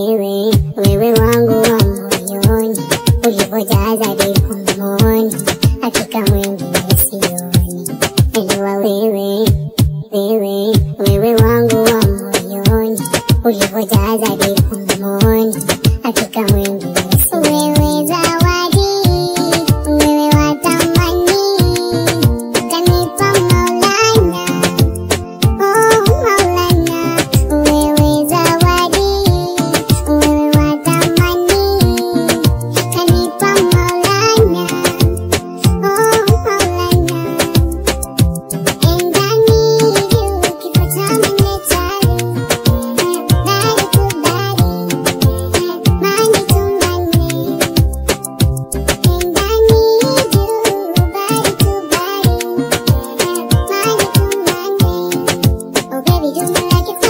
wewe, wewe wangu wa moyoni, ulivyojaza dipo mdomoni, hakika mwingine sioni. Elewa wewe, wewe, wewe wangu wa moyoni, ulivyojaza dipo mdomoni, hakika mwingine sioni. Wewe zawadi, wewe wa thamani, kanipa Maulana. Oh Maulana, wewe zawadi, wewe wa thamani, kanipa Maulana. Oh Maulana, and I need you, kifo cha mnetari, body to body, money to money, and I need you, body to body, money to money. Oh baby, do me like it's